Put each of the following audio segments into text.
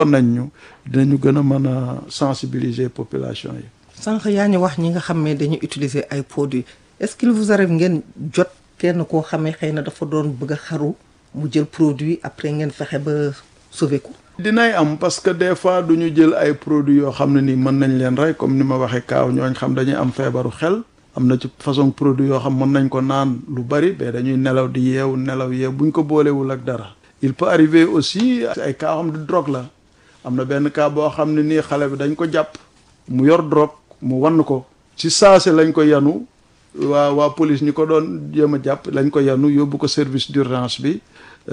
nañ ñu dinañu gën a mën a sensibiliser population yi. sànq yaa ñu wax ñi nga xam ne dañuy utiliser ay produits est-ce qu'il vous arrive ngeen jot kenn koo xamee xëy na dafa doon bëgg a xaru mu jël produit après ngeen fexe ba sauver ko. dinay am parce que des fois du ñu jël ay produits yoo xam ne nii mën nañ leen rey comme ni ma waxee kaaw ñooñ xam dañuy am feebaru xel am na ci façon produit yoo xam mën nañ ko naan lu bari mais dañuy nelaw di yeewu nelaw yeew buñ ko boolewul ak dara. il peut arriver aussi ay cas xam ne drogue la am na benn cas boo xam ne nii xale bi dañ ko jàpp mu yor drogue mu wann ko ci saase lañ ko yanu waa waa police ñi ko doon jéem a jàpp lañ ko yanu yóbbu ko service d'urgence bi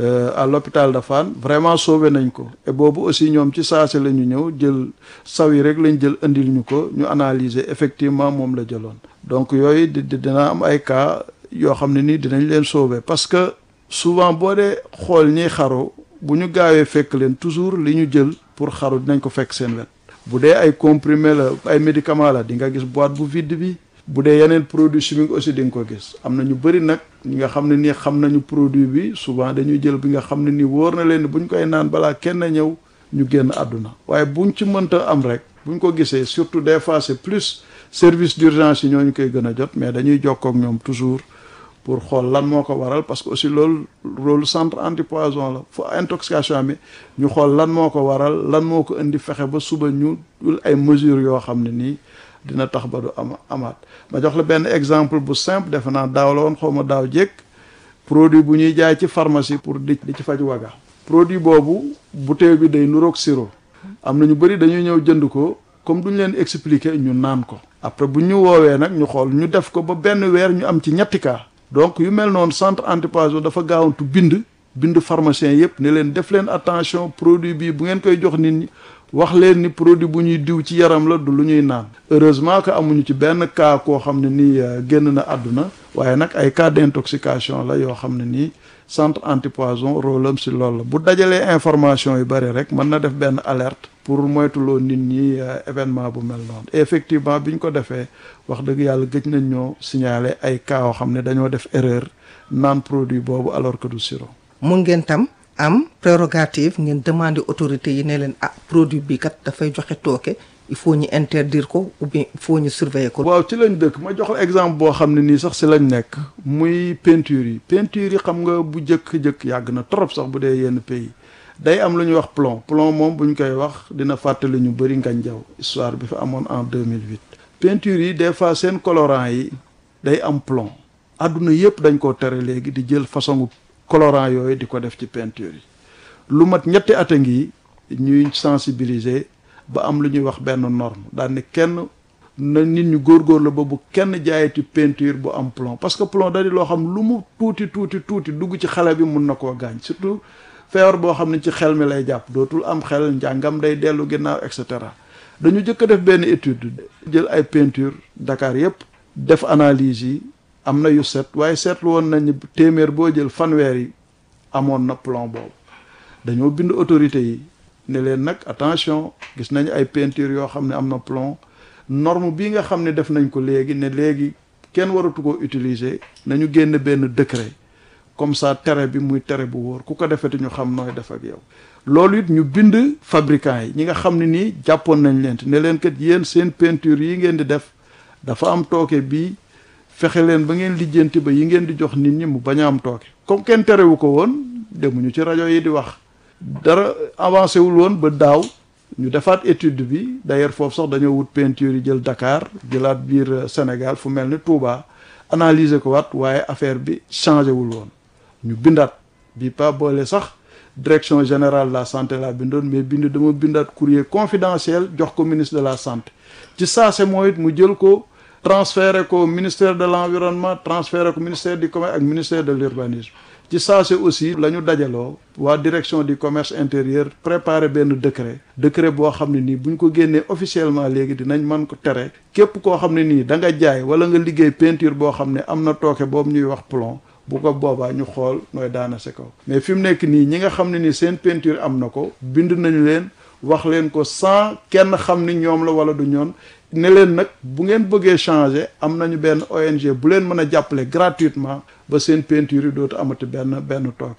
à l'hôpital de Fann vraiment sauvé nañ ko et boobu aussi ñoom ci saase la ñu ñëw jël saw yi rek lañ jël indil ñu ko ñu analyser effectivement moom la jëloon donc yooyu di dina am ay cas yoo xam ne nii dinañ leen sauvé parce que souvent boo dee xool ñiy xaru bu ñu gaawee fekk leen toujours li ñu jël pour xaru dinañ ko fekk seen wet bu dee ay comprimé la ay médicament la di nga gis boîte bu vide bi bu dee yeneen produit chimique aussi di nga ko gis am na ñu bëri nag ñi nga xam ne nii xam nañu produit bi souvent dañuy jël bi nga xam ne nii wóor na leen ni bu ñu koy naan balaa kenn ñëw ñu génn àdduna waaye buñ ci mënta am rek buñ ko gisee surtout des fois c'est plus service d'urgence yi ñooñu koy gën a jot mais dañuy jokkoo ak ñoom toujours pour xool lan moo ko waral parce que aussi loolu rôle centre antipoison la fu intoxication bi ñu xool lan moo ko waral lan moo ko indi fexe ba suba ñu dul ay mesures yoo xam ne nii dina tax ba du am amaat ma jox la benn exemple bu simple defe naa daaw la woon xaw ma daaw jékk produit bu ñuy jaay ci pharmacie pour di di ci faj waga produit boobu bouteille bi day nuroog sirop am na ñu bëri dañuy ñëw jënd ko comme duñ leen expliquer ñu naan ko après bu ñu woowee nag ñu xool ñu def ko ba benn weer ñu am ci ñetti cas donc yu mel noonu centre antipoison dafa gaawantu bind bind pharmacien yëpp ne leen def leen attention produit bii bu ngeen koy jox nit ñi wax leen ni produit bu ñuy diw ci yaram la du lu ñuy naan heureusement que amuñu ci benn cas koo xam ne nii génn na àdduna waaye nag ay cas d'intoxication la yoo xam ne nii centre antipoison rôle am si loolu la bu dajalee information yu bari rek mën na def benn alerte pour moytuloo nit ñi événement bu mel noonu effectivement bi ñu ko defee wax dëgg yàlla gëj nañ ñoo signaler ay cas yoo xam ne dañoo def erreur naan produit boobu alors que du sirop. mun ngeen tam am prérogative ngeen demander autorités yi ne leen ah produit bi kat dafay joxe tooke il faut ñu interdire ko ou bien il faut ñu surveiller ko. waaw ci lañ dëkk ma jox la exemple boo xam ne nii sax si lañ nekk muy peinture yi peinture yi xam nga bu jëkk-jëkk yàgg na trop sax bu dee yenn pays day am lu ñuy wax plomb plomb moom bu ñu koy wax dina fàttali ñu bëri ngañ jaw histoire bi fi amoon en 2008 peinture yi des fois seen colorant yi day am plomb àdduna yëpp dañ koo tere léegi di jël façon colorant yooyu di ko def ci peinture yi lu mat ñetti at a ngi ñuy sensibiliser ba am lu ñuy wax benn norme daal ne kenn na nit ñu góorgóorlu ba bu kenn jaayati peinture bu am plomb parce que plomb da di loo xam lu mu tuuti tuuti tuuti dugg ci xale bi mun na koo gaañ surtout feebar boo xam ne ci xel mi lay jàpp dootul am xel njàngam day dellu ginnaaw et cetera dañu jëkk a def benn étude jël ay peinture Dakar yépp def analyse yi am na yu set waaye seetlu woon nañu téeméer boo jël fanweer yi amoon na plomb boobu dañoo bind autorité yi ne leen nag attention gis nañu ay peinture yoo xam ne am na plomb norme bii nga xam ne def nañ ko léegi ne léegi kenn waratu ko utiliser nañu génn benn décret comme ça tere bi muy tere bu wóor ku ko defeti ñu xam nooy def ak yow loolu it ñu bind fabricant yi ñi nga xam ne nii jàppoon nañ leen ne leen kat yéen seen peinture yi ngeen di def dafa am tooke bii fexe leen ba ngeen lijjanti ba yi ngeen di jox nit ñi mu bañ a am tooke comme kenn terewu ko woon demuñu ci rajo yi di wax dara avancé wul woon ba daaw ñu defaat étude bi d'ailleurs foofu sax dañoo wut peinture yi jël Dakar jëlaat biir Sénégal fu mel ni Touba analyser ko waat waaye affaire bi changé wul woon ñu bindaat bi pas boole sax direction générale de la santé laa bindoon mais bind dama bindaat courrier confidentiel jox ko ministre de la santé ci saase mooy it mu jël ko transféré ko ministère de l'environnement transféré ko ministère du commerce ak ministère de l'urbanisme ci saase aussi la ñu dajaloo waa direction du commerce intérieur préparé benn décret décret boo xam ne nii bu ñu ko génnee officiellement léegi dinañ mën ko tere képp koo xam ne nii da nga jaay wala nga liggéey peinture boo xam ne am na tooke boobu ñuy wax plomb bu ko boobaa ñu xool nooy daana si kaw mais fi mu nekk nii ñi nga xam ne nii seen peinture am na ko bind nañu leen wax leen ko sans kenn xam ni ñoom la wala du ñoon ne leen nag bu ngeen bëggee changer am nañu benn ONG bu leen mën a jàppale gratuitement ba seen peinture yi dootu amati benn benn tooke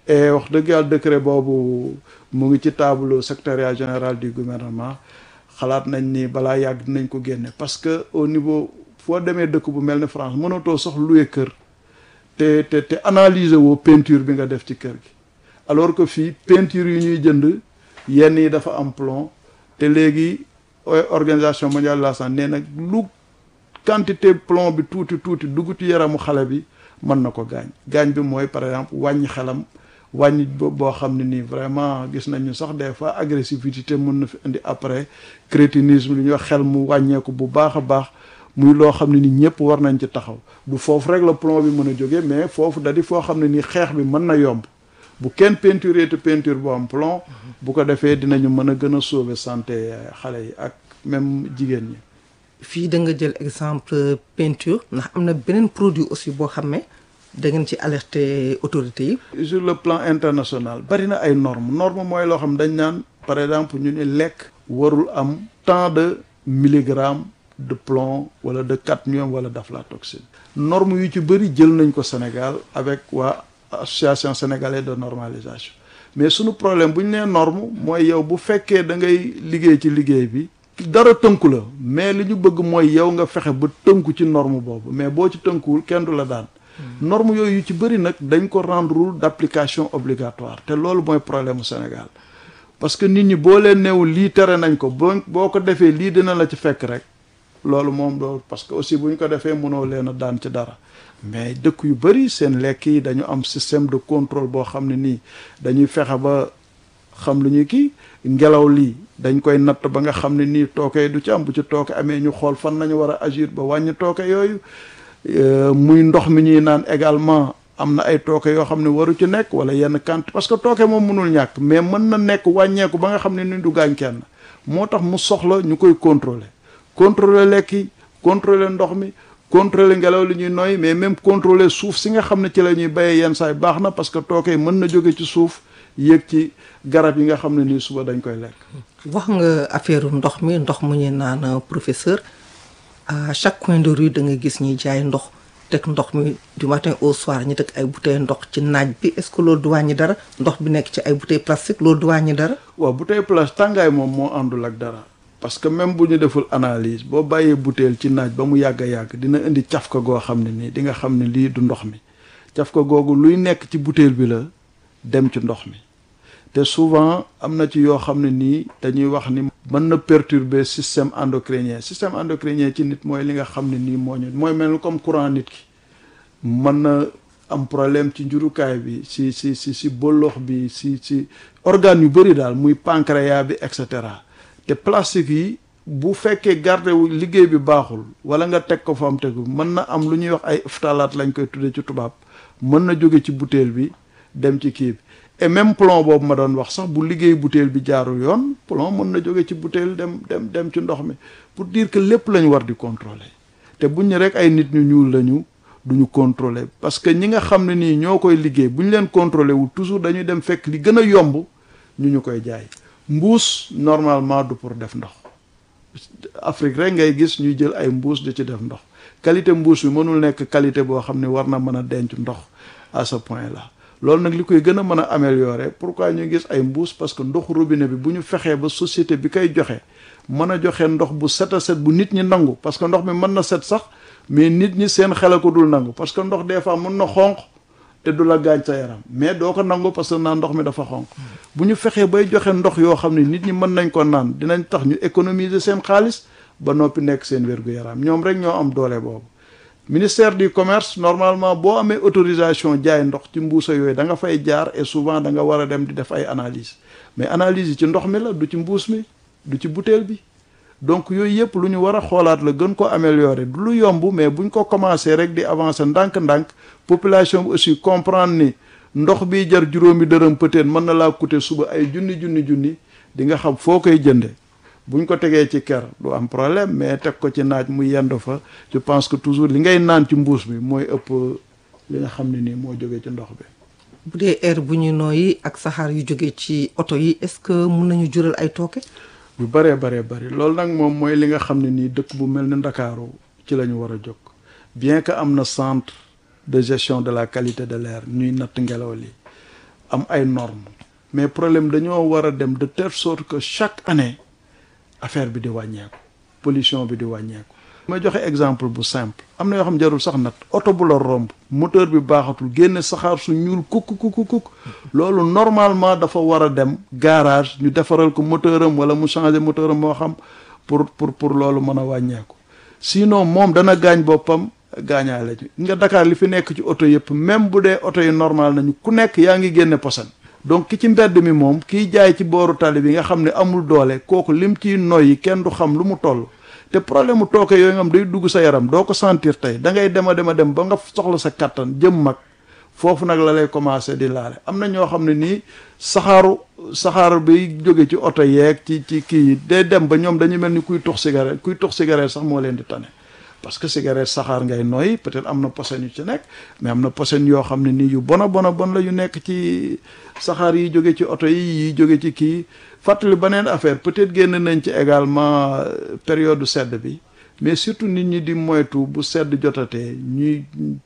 et wax dëgg yàlla décret boobu mu ngi ci table secrétariat général du gouvernement xalaat nañ ni balaa yàgg dinañ ko génne parce que au niveau foo demee dëkk bu mel ni France mënatoo sax louer kër te te te analyser woo peinture bi nga def ci kër gi alors que fii peinture yu ñuy jënd yenn yi dafa am plomb te léegi organisation mondiale de la santé nee nag lu quantité plomb bi tuuti tuuti dugg ci yaramu xale bi mën na ko gaañ gaañ bi mooy par exemple wàññi xelam wàññi boo xam ne nii vraiment gis nañu sax des fois agressivité mën na fi indi après crétinisme li ñuy wax xel mu wàññeeku bu baax a baax muy loo xam ne ni ñëpp war nañ ci taxaw du foofu rek la plomb bi mën a jóge mais foofu da di foo xam ne nii xeex bi mën na yomb bu kenn peinture te peinture bu am plomb bu ko defee dinañu mën a gën a sauver santé xale yi ak même jigéen ñi fii da nga jël exemple peinture ndax am na beneen produit aussi boo xam ne da ngeen ci alerter autorités yi. sur le plan international bari na ay normes norme mooy loo xam dañ naan par exemple ñu ne lekk warul am tant de milligrammes de plomb wala de cadmium wala d'aflatoxine norme yu ci bëri jël nañ ko Sénégal avec waa association sénégalaise de normalisation mais sunu problème bu ñu nee norme mooy yow bu fekkee da ngay liggéey ci liggéey bi dara tënku la mais li ñu bëgg mooy yow nga fexe ba tënku ci norme boobu mais boo ci tënkuwul kenn du la daan norme yooyu yu ci bëri nag dañ ko rendre d'application obligatoire te loolu mooy problème mu Sénégal parce que nit ñi boo leen neewul lii tere nañ ko boo boo ko defee lii dina la ci fekk rek loolu moom loolu parce que aussi bu ñu ko defee mënoo leen a daan ci dara mais dëkk yu bëri seen lekk yi dañu am système de contrôle boo xam ne nii dañuy fexe ba xam lu ñuy kii ngelaw lii dañ koy natt ba nga xam ne nii tooke du ci am bu ci tooke amee ñu xool fan nañu war a agir ba wàññi tooke yooyu muy ndox mi ñuy naan également am na ay tooke yoo xam ne waru ci nekk wala yenn kant parce que tooke moom mënul ñàkk mais mën na nekk wàññeeku ba nga xam ne ni du gaañ kenn moo tax mu soxla ñu koy contrôler contrôler lekk yi contrôler ndox mi contrôler ngelaw li ñuy noy mais même contrôler suuf si nga xam ne ci la ñuy béyee yenn saay baax na parce que tooke yi mën na jóge ci suuf yéeg ci garab yi nga xam ne nii suba dañ koy lekk. wax nga affaire ndox mi ndox mu ñu naan professeur à chaque coin de rue da nga gis ñuy jaay ndox teg ndox mi du matin au soir ñu teg ay bouteilles ndox ci naaj bi est-ce que loolu du wàññi dara ndox bi nekk ci ay bouteilles plastique loolu du wàññi dara. waaw bouteille plastique tàngaay moom moo àndul ak dara. parce que même bu ñu deful analyse boo bàyyee bouteille ci naaj ba mu yàgg a yàgg dina indi cafka goo xam ne nii di nga xam ne lii du ndox mi cafka googu luy nekk ci bouteille bi la dem ci ndox mi te souvent am na ci yoo xam ne nii dañuy wax ni mën na perturber système endocrinien système endocrinien ci nit mooy li nga xam ne nii moo ñu mooy mel ni comme courant nit ki mën na am problème ci njurukaay bi si si si si bollox bi si si organes yu bëri daal muy pancréas bi et cetera te plastique yi bu fekkee garde wu liggéey bi baaxul wala nga teg ko fa am tegu mën na am lu ñuy wax ay phtalates lañ koy tuddee ci tubaab mën na jóge ci bouteille bi dem ci kii bi et même plomb boobu ma doon wax sax bu liggéey bouteille bi jaarul yoon plomb mën na jóge ci bouteille dem dem dem ci ndox mi pour dire que lépp lañ war di contrôler te buñ ne rek ay nit ñu ñuul lañu duñu contrôler parce que ñi nga xam ne nii ñoo koy liggéey bu ñu leen contrôler wu toujours dañuy dem fekk li gën a yomb ñu ñu koy jaay mbuus normalement du pour def ndox Afrique rek ngay gis ñuy jël ay mbuus di ci def ndox qualité mbuus bi mënul nekk qualité boo xam ne war na mën a denc ndox à ce point là loolu nag li koy gën a mën a améliorer pourquoi ñu gis ay mbuus parce que ndoxu robinet bi bu ñu fexee ba société bi koy joxe mën a joxe ndox bu set a set bu nit ñi nangu parce que ndox mi mën na set sax mais nit ñi seen xel a ko dul nangu parce que ndox des fois mën na xonq te du la gaañ sa yaram mais doo ko nangu parce que naan ndox mi dafa xonq bu ñu fexee bay joxe ndox yoo xam ne nit ñi mën nañ ko naan dinañ tax ñu économiser seen xaalis ba noppi nekk seen wér-gu-yaram ñoom rek ñoo am doole boobu ministère du commerce normalement boo amee autorisation jaay ndox ci mbuusa yooyu da nga fay jaar et souvent da nga war a dem di def ay analyse mais analyse yi ci ndox mi la du ci mbuus mi du ci butéel bi donc yooyu yëpp lu ñu war a xoolaat la gën ko améliorer du lu yomb mais buñ ko commencé rek di avancer ndànk-ndànk population bi aussi comprendre ni ndox bi jar juróomi dërëm peut-être mën na laa coûter suba ay junni junni junni di nga xam foo koy jënde buñ ko tegee ci ker du am problème mais teg ko ci naaj mu yend fa je pense que toujours li ngay naan ci mbuus bi mooy ëpp li nga xam ne nii moo jógee ci ndox bi bu dee air bu ñu nooyi ak saxaar yu jógee ci oto yi est-ce que mun nañu jural ay tooke bu bëree bëree bëri loolu nag moom mooy li nga xam ne nii dëkk bu mel ni Ndakaaru ci la ñu war a jóg bien que am na centre de gestion de la qualité de l'air ñuy natt ngelaw li am ay normes mais problème dañoo war a dem de telle sorte que chaque année affaire bi di wàññeeku pollution bi di wàññeeku. ma joxe exemple bu simple am na yoo xam jarul sax nat oto bu la romb moteur bi baaxatul génne saxaar su ñuul kuk kuk kuk loolu normalement dafa war a dem garage ñu defaral ko moteur am wala mu changer moteur am moo xam pour pour pour loolu mën a wàññeeku sinon moom dana gaañ boppam gaañaale ñu nga Dakar li fi nekk ci oto yëpp même bu dee oto yi normal nañu ku nekk yaa ngi génne posan donc ki ci mbedd mi moom kiy jaay ci booru tali bi nga xam ne amul doole kooku lim ciy noyyi kenn du xam lu mu toll te problème mu tooke yooyu nga xam day dugg sa yaram doo ko sentir tey da ngay dem a dem a dem ba nga soxla sa kattan jëm mag foofu nag la lay commencé di laale am na ñoo xam ne nii saxaaru saxaar bi jóge ci oto yeeg ci ci kii yi day dem ba ñoom dañu mel ni kuy tux cigarette kuy tux cigarette sax moo leen di tane parce que cigarette saxaar ngay noyyi peut-être am na posen yu ci nekk mais am na posen yoo xam ne nii yu bona bona bon la yu nekk ci saxaar yi jóge ci oto yi yi jóge ci kii fàttali beneen affaire peut-être génn nañ ci également période sedd bi mais surtout nit ñi di moytu bu sedd jotatee ñuy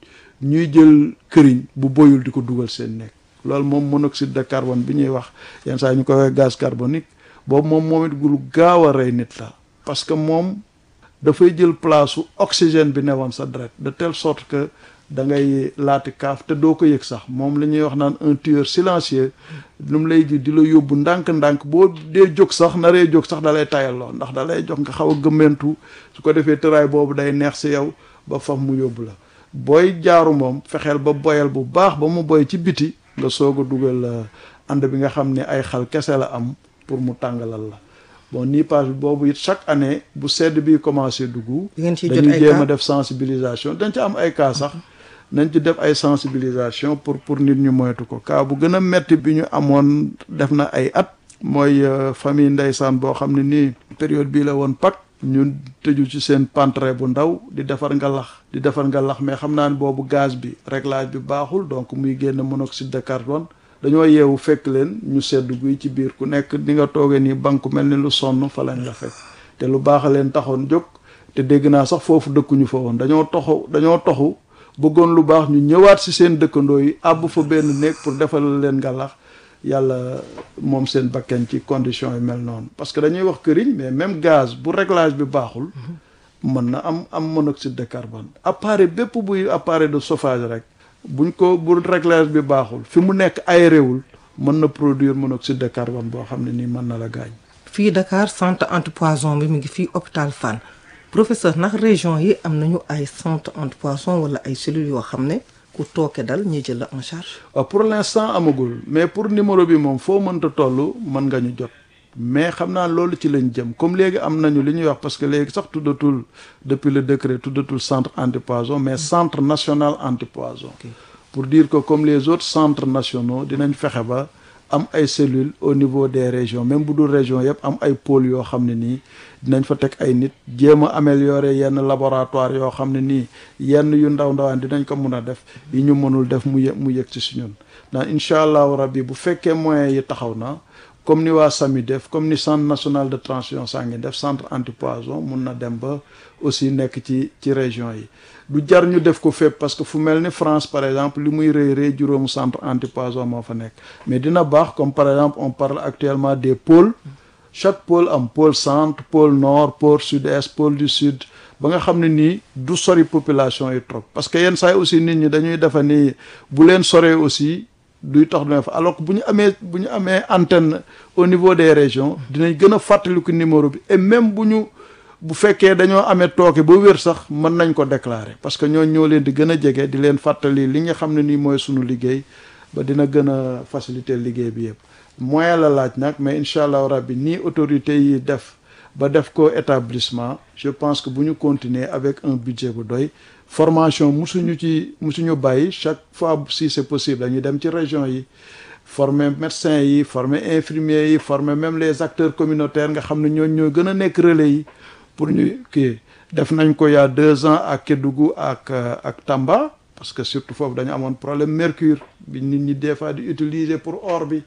ñuy jël këriñ bu boyul di ko dugal seen nekk loolu moom monoxyde de carbone bi ñuy wax yenn saa ñu koy wax gaz carbonique boobu moom moom it lu gaaw a rey nit la parce que moom dafay jël place su oxygène bi newoon sa deret de telle sorte que da ngay laati kaaf te doo ko yëg sax moom la ñuy wax naan un tueur silencieux lu mu lay ji di la yóbbu ndànk-ndànk boo dee jóg sax naree jóg sax da lay tayalloo ndax da lay jox nga xaw a gëmmentu su ko defee tëraay boobu day neex si yow ba faf mu yóbbu la booy jaaru moom fexeel ba boyal bu baax ba mu boy ci biti nga soog a dugal ànd bi nga xam ne ay xal kese la am pour mu tàngalal la bon niipage bi boobu it chaque année bu sedd bi commencé dugg dañuy jéem a def sensibilisation dañ ci am ay cas sax nañ ci def ay sensibilisation pour pour nit ñu moytu ko cas bu gën a metti bi ñu amoon def na ay at mooy famille ndeysaan boo xam ne nii période bii la woon Pâques ñu tëju ci seen pantre bu ndaw di defar ngalax di defar ngalax mais xam naa ne boobu gaz bi réglage bi baaxul donc muy génn monoxyde de carbone dañoo yeewu fekk leen ñu sedd guy ci biir ku nekk di nga toogee nii banque mel ni lu sonn fa lañ la fekk te lu baax a leen taxoon jóg te dégg naa sax foofu dëkkuñu fa woon dañoo toxu dañoo toxu bëggoon lu baax ñu ñëwaat si seen dëkkandoo yi àbb fa benn néeg pour defal leen ngalax yàlla moom seen bakken ci conditions yi mel noonu parce que dañuy wax këriñ mais même gaz bu réglage bi baaxul mën na am am monoxyde de carbone appareil bépp buy appareil de chauffage rek buñ ko bu réglage bi baaxul fi mu nekk aéréwul mën na produire monoxyde de carbone boo xam ne nii mën na la gaañ fii Dakar centre antipoison bi mu ngi fii hôpital Fann professeur ndax région yi am nañu ay centre antipoison wala ay cellules yoo xam ne ku tooke dal ñu jël la en charge. waaw pour l'instant amagul mais pour numéro bi moom foo mënta toll mën nga ñu jot mais xam naa loolu ci lañ jëm comme léegi am nañu li ñuy wax parce que léegi sax tuddatul depuis le décret tuddatul centre antipoison mais centre national antipoison. pour dire que comme les autres centres nationaux dinañ fexe ba am ay cellules au niveau des régions même bu dul région yëpp am ay pôles yoo xam ne nii dinañ fa teg ay nit jéem a améliorer yenn laboratoire yoo xam ne nii yenn yu ndaw ndawaan dinañ ko mun a def yi ñu mënul def mu yë mu yëg ci si ñun ndax incha allahu rabbi bu fekkee moyens yi taxaw na comme ni waa SAMI def comme ni centre national de transfusion sanguine def centre antipoison mun na dem ba aussi nekk ci ci région yi du jar ñu def ko fépp parce que fu mel ni France par exemple li muy rëy rëy juróomu centre antipoison moo fa nekk mais dina baax comme par exemple on parle actuellement des pôles chaque pôle am pôle centre pôle nord pôle sud-est pôle du sud ba nga xam ne nii du sori population yi trop parce que yenn saa yi aussi nit ñi dañuy defa ni bu leen soree aussi duy tax du fa alors que bu ñu amee bu ñu amee antenne au niveau des régions dinañ gën a fàttaliku numéro bi et même bu ñu bu fekkee dañoo amee tooke ba wér sax mën nañ ko déclarer parce que ñoo ñoo leen di gën a jege di leen fàttali li nga xam ne nii mooy sunu liggéey ba dina gën a faciliter liggéey bi yëpp moyen la laaj nag mais incha allah rabbi nii autorités yi def ba def ko établissement je pense que bu ñu continuer avec un budget bu doy formation musuñu ci musuñu bàyyi chaque fois si c'est possible dañuy dem ci région yi former médecins yi former infirmiers yi former même les acteurs communautaires nga xam ne ñooñu ñoo gën a nekk relais yi pour ñu kii def nañ ko il y a deux ans ak Kédougou ak ak Tamba parce que surtout foofu dañu amoon problème mercure bi nit ñi des fois di utiliser pour or bi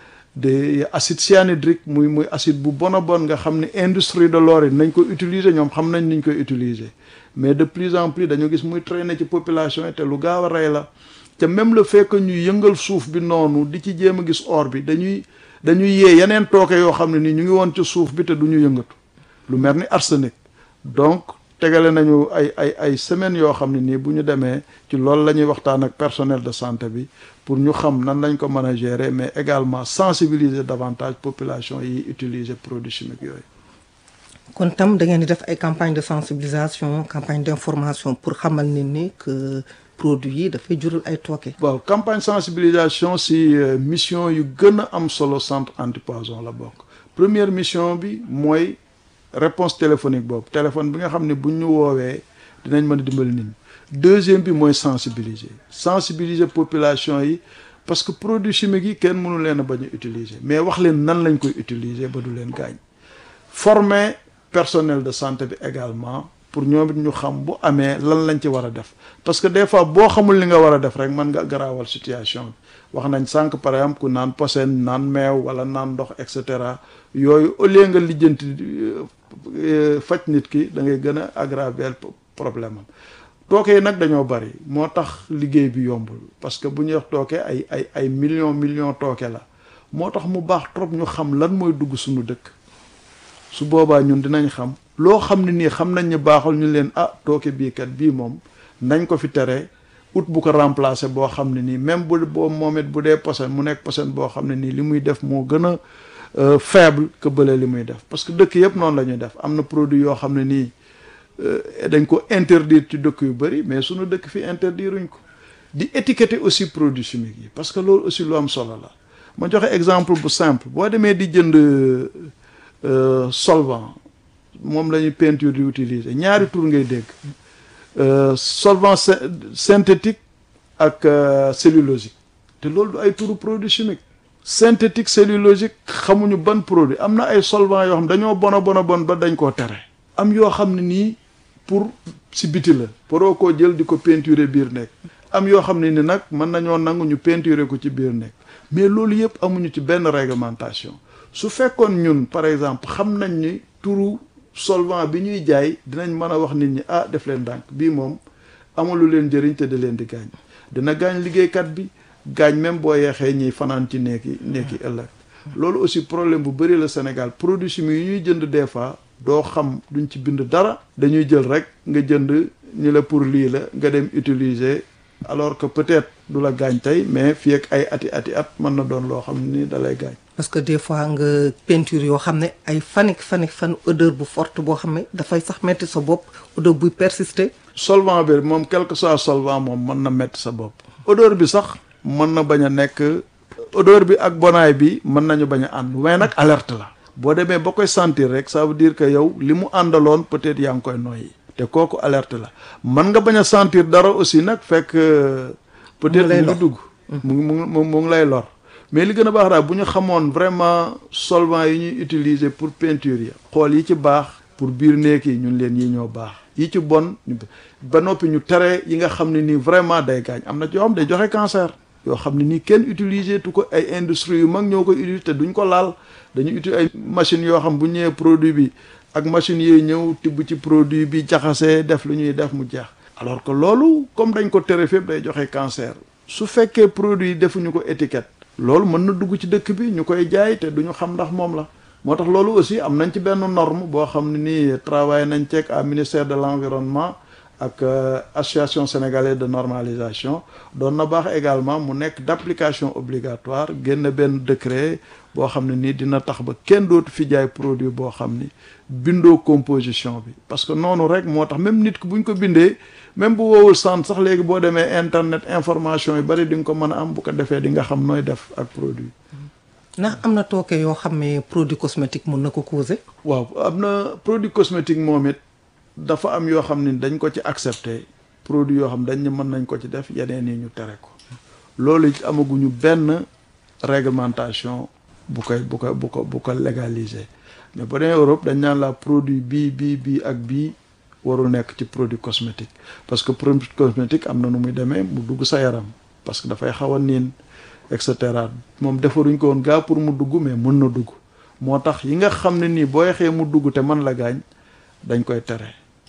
de acide cyanhydrique muy muy acide bu bon a bon nga xam ne industrie de l'or yi nañ ko utiliser ñoom xam nañ niñ koy utiliser mais de plus en plus dañu gis muy traîner ci population yi te lu gaaw a rey la te même le fait que ñu yëngal suuf bi noonu di ci jéem a gis or bi dañuy dañuy yee yeneen tooke yoo xam ne nii ñu ngi woon ci suuf bi te du ñu yëngatu lu mel ni arsenic donc tegale nañu ay ay ay semaines yoo xam ne nii bu ñu demee ci loolu la ñuy waxtaan ak personnel de santé bi pour ñu xam nan lañ ko mën a gérer mais également sensibiliser davantage population yi utiliser produits chimiques yooyu. kon tam da ngeen di def ay campagne de sensibilisation campagne d'information pour xamal nit ni que produit yi dafay jural ay tooke. waaw campagne sensibilisation si mission yu gën a am solo centre antipoison la bokk première mission bi mooy réponse téléphonique boobu téléphone bi nga xam ne bu ñu woowee dinañ mën a dimbali nit ñi deuxième bi mooy sensibiliser sensibiliser population yi parce que produits chimiques yi kenn mënu leen a bañ a utiliser mais wax leen nan lañ koy utiliser ba du leen gaañ former personnel de santé bi également pour ñoom it ñu xam bu amee lan lañ ci war a def parce que des fois boo xamul li nga war a def rek mën nga garaawal situation bi wax nañ sànq par exemple ku naan posen naan meew wala naan ndox et cetera yooyu au lieu nga lijjanti faj nit ki da ngay gën a aggraver problème am tooke yi nag dañoo bari moo tax liggéey bi yombul parce que bu ñuy wax tooke ay ay ay millions millions tooke la moo tax mu baax trop ñu xam lan mooy dugg suñu dëkk su boobaa ñun dinañ xam loo xam ne nii xam nañ ne baaxul ñu leen ah tooke bii kat bii moom nañ ko fi tere ut bu ko remplacer boo xam ne nii même bu boo moom it bu dee posen mu nekk posen boo xam ne nii li muy def moo gën a faible que bële li muy def parce que dëkk yëpp noonu la ñuy def am na produit yoo xam ne nii dañ ko interdire ci dëkk yu bëri mais suñu dëkk fi interdiruñ ko di étiqueter aussi produits chimiques yi parce que loolu aussi lu am solo la ma joxe exemple bu simple boo demee di jënd solvant moom la ñuy peinture di utiliser ñaari tur ngay dégg solvant synthétique ak cellulosique te loolu du ay turu produit chimique synthétique cellulosique xamuñu ban produit am na ay solvant yoo xam dañoo bona bona bon ba dañ koo tere am yoo xam ne nii pour si biti la poroo koo jël di ko peinturer biir nekk am yoo xam ne ni nag mën nañoo nangu ñu peinturer ko ci biir nekk mais loolu yëpp amuñu ci benn réglementation su fekkoon ñun par exemple xam nañ ni turu solvant bi ñuy jaay dinañ mën a wax nit ñi ah def leen ndànk bii moom amalu leen njëriñ te da leen di gaañ dina gaañ liggéeykat bi gaañ même boo yeexee ñiy fanaan ci nekki nekki ëllëg loolu aussi problème bu bëri la Sénégal produits chimiques yi ñuy jënd des fois doo xam duñ ci bind dara dañuy jël rek nga jënd ñi la pour lii la nga dem utiliser alors que peut-être du la gaañ tey mais fii ak ay ati ati at mën na doon loo xam ni da lay gaañ parce que des fois nga peinture yoo xam ne ay fanik fanik fan odeur bu forte boo xam ne dafay sax metti sa bopp odeur buy persister. solvant bi moom quel que soit solvant moom mën na metti sa bopp odeur bi sax mën na bañ a nekk odeur bi ak bonaay bi mën nañu bañ a ànd mais nag alerte la boo demee ba koy sentir rek ça veut dire que yow li mu àndaloon peut-être yaa ngi koy noyyi te kooku alerte la mën nga bañ a sentir dara aussi nag fekk peut-être mu ngi dugg mu ngi mu mu ngi lay lor mais li gën a baax daal bu ñu xamoon vraiment solvant yi ñuy utiliser pour peinture yi xool yi ci baax pour biir néeg yi ñun leen yi ñoo baax yi ci bon ba noppi ñu tere yi nga xam ne nii vraiment day gaañ am na ci yoo xam day joxe cancer yoo xam ne nii kenn utiliser tu ko ay industrie yu mag ñoo koy utiliser te duñ ko laal dañuy utiliser ay machines yoo xam bu ñëwee produit bi ak machines yooyu ñëw tibb ci produit bi jaxasee def lu ñuy def mu jeex alors que loolu comme dañ ko tere fépp day joxe cancer su fekkee produit defuñu ko étiquette loolu mën na dugg ci dëkk bi ñu koy jaay te duñu xam ndax moom la moo tax loolu aussi am nañ ci benn norme boo xam ne nii travail nañ ceeg à ministère de l'environnement ak association sénégalaise de normalisation doon na baax également mu nekk d'application obligatoire génn benn décret boo xam ne nii dina tax ba kenn dootu fi jaay produit boo xam ni bindoo composition bi parce que noonu rek moo tax même nit ki bu ñu ko bindee même bu woowul sant sax léegi boo demee internet information yu bari di nga ko mën a am bu ko defee di nga xam nooy def ak produit. ndax am na tooke yoo xam ne produit cosmétique mun na ko causer. waaw am na produit cosmétique moom it dafa am yoo xam ne dañ ko ci accepter produit yoo xam dañ ne mën nañ ko ci def yeneen yi ñu tere ko loolu it amaguñu benn réglementation bu koy bu ko bu ko bu ko légaliser mais ba demee Europe dañ naan la produit bii bii bii ak bii warul nekk ci produit cosmétique parce que produit cosmétique am na nu muy demee mu dugg sa yaram parce que dafay xaw a niin et cetera moom defaruñ ko woon gaa pour mu dugg mais mën na dugg moo tax yi nga xam ne nii boo xee mu dugg te man la gaañ dañ koy tere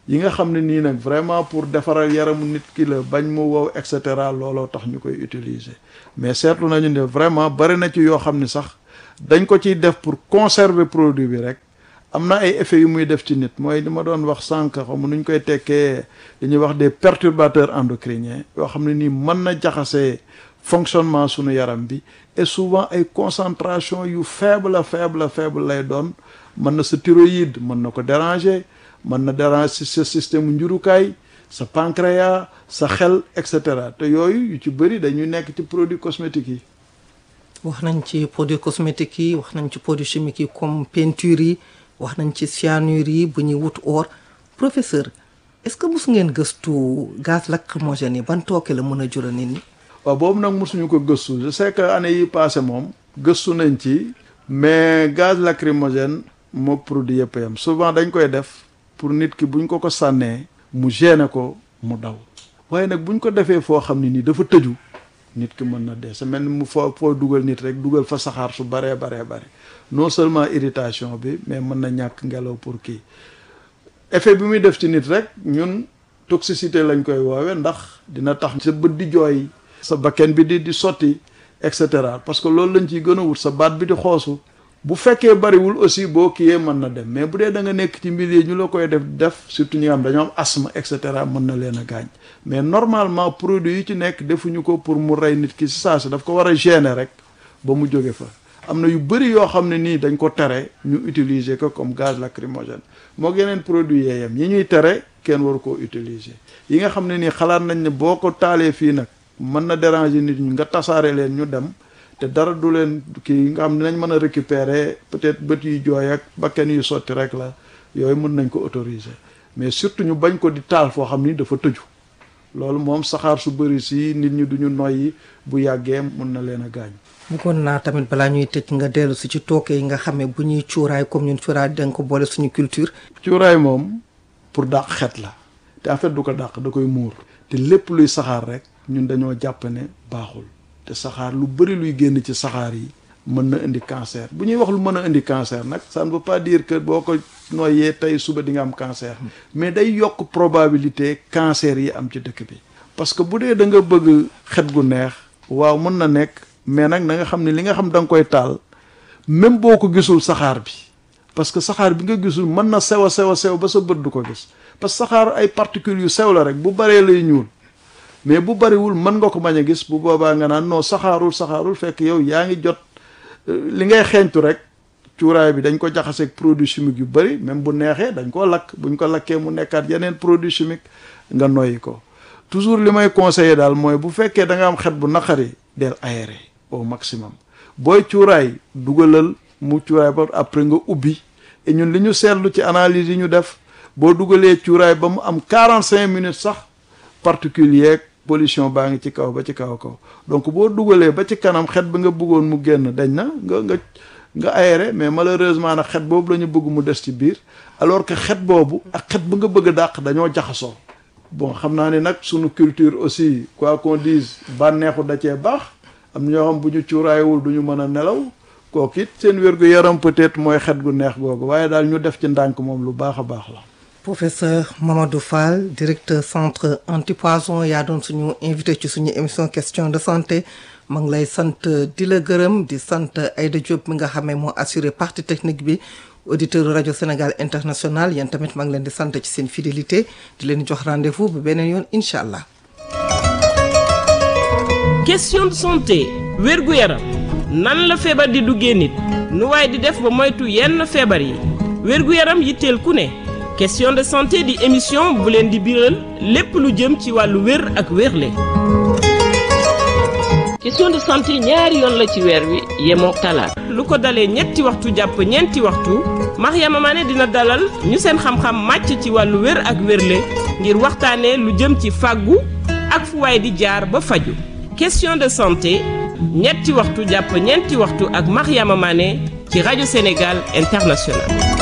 yi nga xam ne nii nag vraiment pour defaral yaramu nit ki la bañ mu wow et cetera looloo tax ñu koy utiliser mais seetlu nañu ne vraiment bari na ci yoo xam ne sax dañ ko ciy def pour conserver produit bi rek am na ay effets yu muy def ci nit mooy li ma doon wax sànq xam nu ñu koy tekkee li ñuy wax des perturbateurs endocriniens yoo xam ne nii mën na jaxasee fonctionnement sunu yaram bi et souvent ay concentration yu faible faible faible lay doon mën na sa thyroïde mën na ko déranger mën na déranger sa système njurukaay sa pancréas sa xel et cetera te yooyu yu ci bëri dañuy nekk ci produits cosmétiques yi. wax nañ ci produits cosmétiques yi wax nañ ci produits chimiques yi comme peinture yi wax nañ ci cyanure yi bu ñuy wut or professeur est-ce que mos ngeen gëstu gaz lacrymogène yi ban tooke la mën a jural nit ñi. waaw boobu nag mosuñu ko gëstu je sais que année yi passé moom gëstu nañ ci mais gaz lacrymogène moo produit yëpp yam souvent dañ koy def pour nit ki buñ ko ko sànnee mu gêner ko mu daw waaye nag buñ ko defee foo xam ne nii dafa tëju nit ki mën na dee sa mel ni mu foo foo dugal nit rek dugal fa saxaar su baree baree bare non seulement irritation bi mais mën na ñàkk ngelaw pour kii effet bi muy def ci nit rek ñun toxicité lañ koy woowe ndax dina tax sa bët di jooy sa bakken bi di di sotti et cetera parce que loolu lañ ciy gën a wut sa baat bi di xoosu bu fekkee bariwul aussi boo kiyee mën na dem mais bu dee da nga nekk ci milieu ñu la koy def def surtout ñi nga xam dañoo am asthme et cetera mën na leen a gaañ mais normalement produit yi ci nekk defuñu ko pour mu rey nit ki si saa si daf ko war a gêner rek ba mu jóge fa am na yu bëri yoo xam ne nii dañ ko tere ñu utiliser ko comme gaz lacrymogène moo yeneen produit yeeyam yi ñuy tere kenn waru koo utiliser yi nga xam ne nii xalaat nañ ne boo ko taalee fii nag mën na déranger nit ñi nga tasaare leen ñu dem te dara du leen kii nga xam ne nañ mën a récupérer peut-être bët yu jooy ak bakken yu sotti rek la yooyu mën nañ ko autoriser mais surtout ñu bañ ko di taal foo xam ni dafa tëju loolu moom saxaar su bëri si nit ñi duñu noyyi bu yàggee mën na leen a gaañ bëggoon naa tamit balaa ñuy tëj nga dellu si ci tooke yi nga xamee bu ñuy cuuraay comme ñun cuuraay dañ ko boole suñu culture cuuraay moom pour dàq xet la te en fait du ko dàq da koy muur te lépp luy saxaar rek ñun dañoo jàpp ne baaxul te saxaar lu bëri luy génn ci saxaar yi mën na indi cancer bu ñuy wax lu mën a indi cancer nag ça ne veut pas dire que boo ko noyyee tey suba di nga am cancer mais day yokk probabilité cancer yi am ci dëkk bi parce que bu dee da nga bëgg xet gu neex waaw mën na nekk mais nag na nga xam ne li nga xam da nga koy taal même boo ko gisul saxaar bi parce que saxaar bi nga gisul mën na sew a sew a sew ba sa bët du ko gis parce que saxaar ay particules yu sew la rek bu baree lay ñuul mais bu bariwul mën nga ko bañ a gis bu boobaa nga naan non saxaarul saxaarul fekk yow yaa ngi jot li ngay xeeñtu rek cuuraay bi dañ ko jaxaseeg produit chimique yu bari même bu neexee dañ koo lakk buñ ko lakkee mu nekkaat yeneen produit chimique nga noyyi ko toujours li may conseiller daal mooy bu fekkee da nga am xet bu naqari del aéré au maximum booy cuuraay dugalal mu cuuraay ba après nga ubbi et ñun li ñu seetlu ci analyse yi ñu def boo dugalee cuuraay ba mu am quarante cinq minutes sax particulier pollution baa ngi ci kaw ba ci kaw kaw donc boo dugalee ba ci kanam xet bi nga bëggoon mu génn dañ na nga nga nga aéré mais malheureusement nag xet boobu la ñu bëgg mu des ci biir alors que xet boobu ak xet bu nga bëgg a dàq dañoo jaxasoo bon xam naa ne nag sunu culture aussi quoi qu'on dise bànneexu da cee baax am na ñoo xam bu ñu cuuraayewul du ñu mën a nelaw kooku it seen wér-gu-yaram peut-être mooy xet gu neex googu waaye daal ñu def ci ndànk moom lu baax a baax la professeur Mamadou Fall directeur centre antipoison yaa doon suñu invité ci suñu émission question de santé ma ngi lay sant di la gërëm di sant Aïda Diop mi nga xamee moo assuré partie technique bi auditeur rajo Sénégal international yéen tamit maa ngi leen di sant ci seen fidélité di leen jox rendez-vous ba beneen yoon incha allah. question de santé wérgu yaram nan la feebar di duggee nit nu waaye di def ba moytu yenn feebar yi wérgu yaram yitteel ku ne. question de santé di émission bu leen di biral lépp lu jëm ci wàllu wér ak wérle question de santé ñaari yoon la ci weer wi yemook talaata lu ko dalee ñetti waxtu jàpp ñeenti waxtu Mariama Mané dina dalal ñu seen xam-xam màcc ci wàllu wér ak wérle ngir waxtaanee lu jëm ci fàggu ak fu waay di jaar ba faju question de santé ñetti waxtu jàpp ñeenti waxtu ak Mariama Mané ci rajo Sénégal International